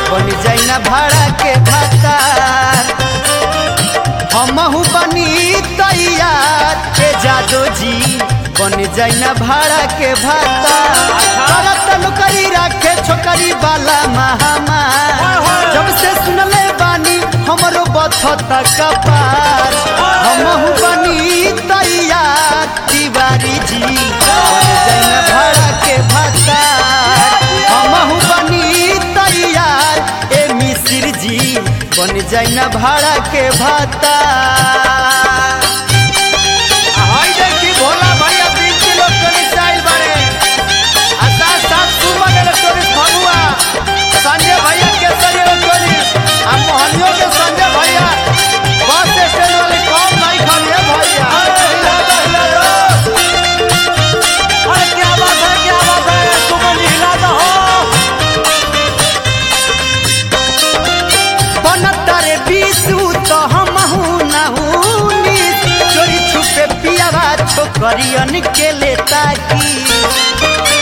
बन जाई ना भाड़ा के भातार हमहू बनी तैयार के जादो जी बन जाई ना भाड़ा के भातार करत नौकरी राखे छोकरी वाला महामार जब से सुनले बानी हमरो बथत कपार हमहू बनी तैयार तिवारी जी बन जाई ना भाड़ा के भातार हमहू बनी तैयार ए मिसिर जी बन जाई ना भाड़ा के भातार हाय देखी भोला भैया तीन किलो टोरिस आइल बारे आ साथ साथ सुमन इलेक्ट्रॉनिक्स भगुआ संजय भैया केसरी इलेक्ट्रॉनिक्स आ मोहनियों के संजय भैया बस स्टैंड वाले कौन नहीं खाने भैया हिला दो हिला दो अरे क्या बात है क्या बात है सुमन जी हिला दो बनतारे बीसू तो हमहू नहूनी चोरी छुपे पियावा छोकरियन के लेता की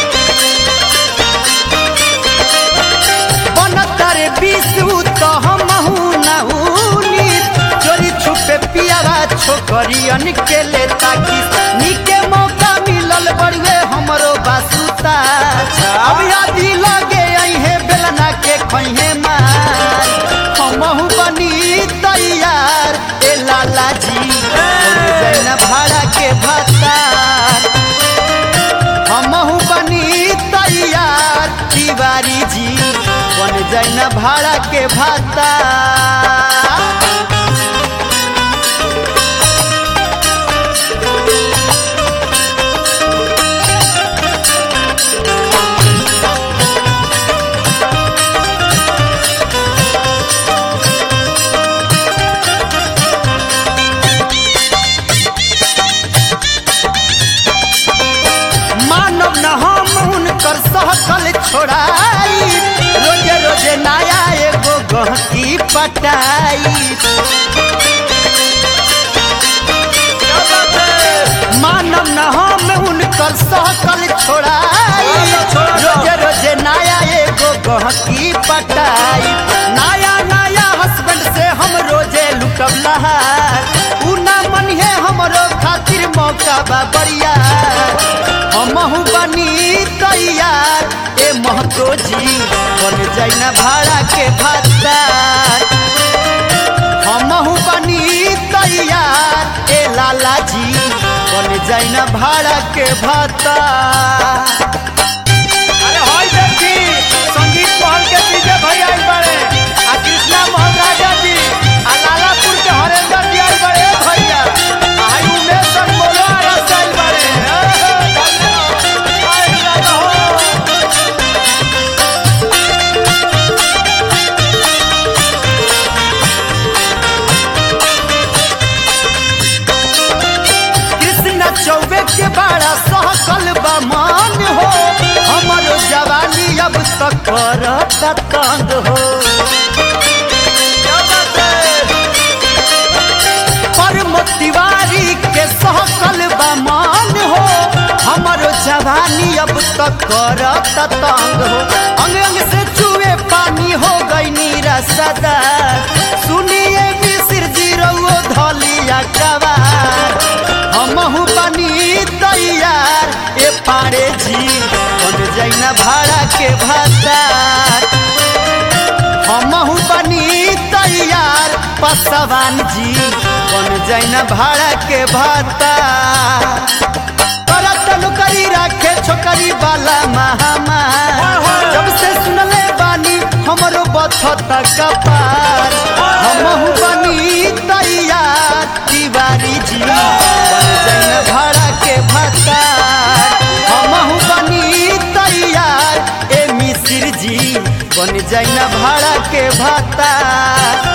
बनतारे बीसू तो हमहू नहूनी चोरी छुपे पियावा छोकरियन के लेता की निके मौका मिलल बड़ुए हमरो बासुता अब यादी लगे अहे बेलना के खैहे मार हमहू बनी तैयार ए लाला जी बन जाई ना भाड़ा के भातार हमहू बनी तैयार तिवारी जी बन जाई ना भाड़ा के भातार मानव न हम उनकर सहकल छोड़ाई रोजे रोजे नया एगो गहकी पटाई मानव न हम उनकर सहकल छोड़ाई रोजे रोजे नया एगो गहकी पटाई नया नया हस्बैंड से हम रोजे लुटब लहार उ ना मनिहे हमरो खातिर मौका बा बढ़िया हमहू बनी तैयार ए महतो जी बन जाई ना भाड़ा के भातार हमहू बनी तैयार ए लाला जी बन जाई ना भाड़ा के भातार अरे हाय देखी संगीत महल के डीजे भैया आइल बारे आ कृष्णा मोहन राजा जी आ लालापुर के हरेंद्र जी आइल बारे ए भैया आ हाय उमेश सर बोलो आ रस आइल बारे ए, ए, धन्यवाद। आइल दादा हो। कृष्ण चौबे के बड़ा सहकल बा मान हो हमरो जवानी अब तक करता तंग हो क्या बात है? परम तिवारी के सहकल बा मान हो हमरो जवानी अब तक करता तंग हो अंग अंग से चुए पानी हो गई नीरा सदा सुनिए मिसिर जी रउओ धलिया कवार हमहू बनी तैयार ए पाड़े जी बन जाई ना भाड़ा के भातार हमहू बनी तैयार पसवान जी बन जाई ना भाड़ा के भातार करत नौकरी राखे छोकरी वाला महामार जब से सुनले बानी हमरो बथत कपार हमहू बनी तैयार तिवारी जी बन जाई ना भाड़ा के भातार हमहू बनी तैयार ए मिसिर जी बन जाई ना भाड़ा के भातार